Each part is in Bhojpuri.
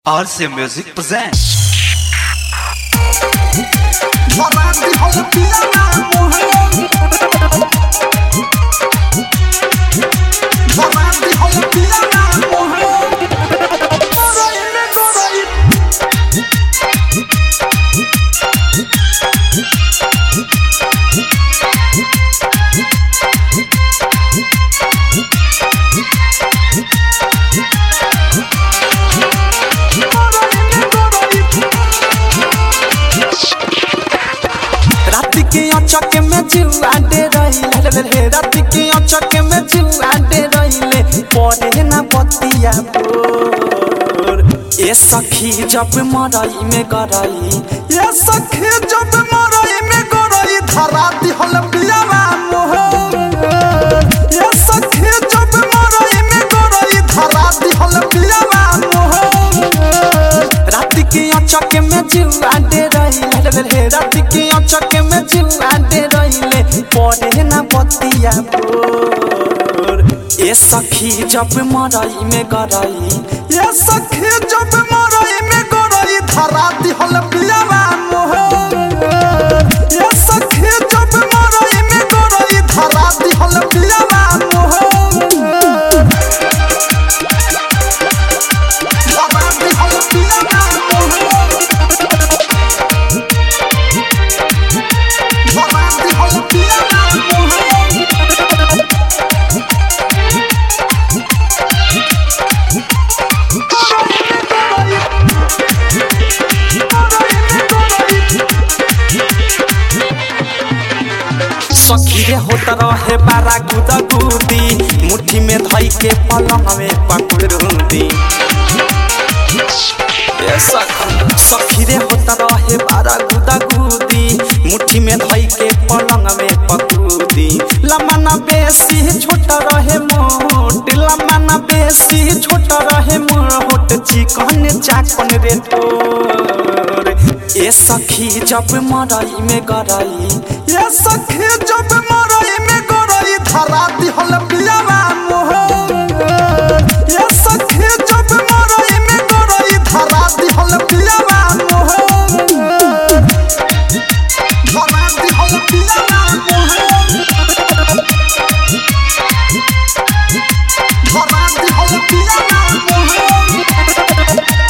RC Music presents. रात के अचक में जुआ दे रहिले रे रात के अचक में जुआ दे रहिले पढ़े ना बतिया बोर ए सखी जब मरई में गरई ए सखी जब मरई में गरई धरा दिहल पियावा मोहर ए सखी जब मरई में गरई धरा दिहल पियावा मोहर रात के अचक में जुआ दे रहिले रे रात के अचक में जुआ दे रहिले पढ़े ना बतिया बोर ए सखी जब मरई में गरई ए सखी जब मरई में गरई धरा दिहल पियावा मोहर ए सखी जब मरई में गरई धरा दिहल पियावा मोहर धरा दिहल पियावा मोहर धरा दिहल पियावा मोहर सखी रे होत रहे बारा गुदा गुदी मुट्ठी में धई के पलंग में पकड़ूदी ए सखी सखी रे होत रहे बारा गुदा गुदी मुट्ठी में धई के पलंग में पकड़ूदी लमना बेसी छोट रहे मोट लमना बेसी छोट रहे मोट चिकन चाकन रे तोर ए सखी जब मरई में गरई ए सखी जब मरई में गरई धरा दिहल पियावा मोहर ए सखी जब मरई में गरई धरा दिहल पियावा मोहर धरा दिहल पियावा मोहर धरा दिहल पियावा मोहर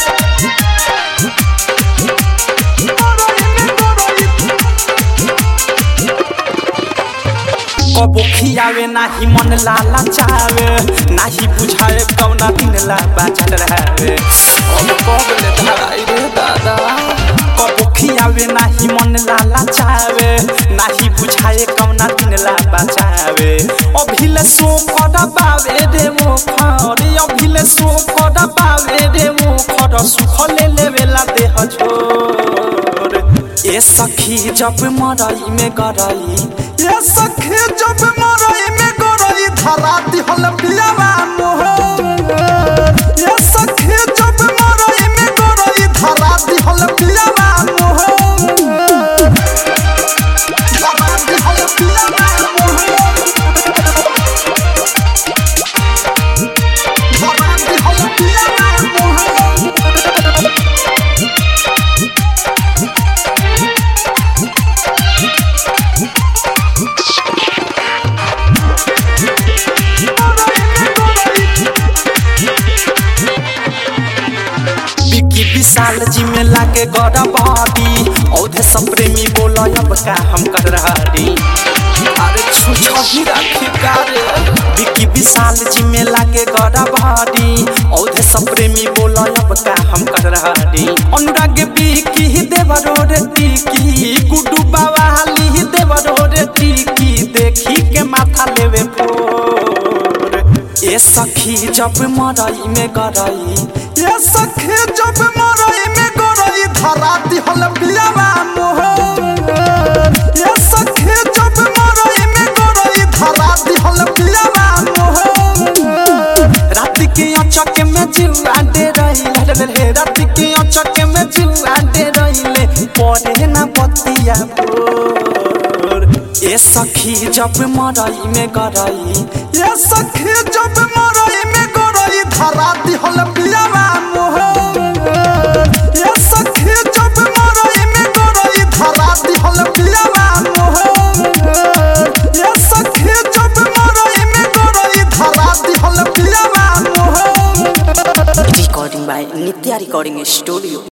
कबो खियावे नाही मन लाला चावे नाही बुझाए कौना दिन ला बाचल रहे अब कबले धराई रे दादा कबो खियावे नाही मन लाला चावे नाही बुझाए कौना दिन ला बचावे अभिले सो कदा बावे रे मो खरे अभिले सो कदा बावे रे मो खर सुख ले लेवेला देह छोर ए सखी जब मरई में गरई ए सखी जब मरई में गरई धरा दिहल पियावा मोहर ए सखी जब मरई में गरई धरा दिहल पियावा मोहर धरा दिहल पियावा मोहर धरा दिहल पियावा मोहर विकी विशाल जी में लागे गड़ा बॉडी औधे सब प्रेमी बोला अब का हम कर रही अरे छुछा ही रखे कारे विकी विशाल जी में लागे गड़ा बॉडी औधे सब प्रेमी बोला अब का हम कर रही अनुराग विकी ही देवरो रे टीकी गुड्डू बावाली ही देवरो रे टीकी देखी के माथा लेवे फोर ए सखी जब मरई में गरई ए सखी जब मरई में गरई धरा दिहल पियावा मोहर ए सखी जब मरई में गरई धरा दिहल पियावा मोहर रात के अचक में जुआ दे रहिले रे रात के अचक में जुआ दे रहिले पढ़े ना बतिया बोर ए सखी जब मरई में गरई ए सखी जब मरई में गरई धरा दिहल पियावा मोहर नित्या रिकॉर्डिंग स्टूडियो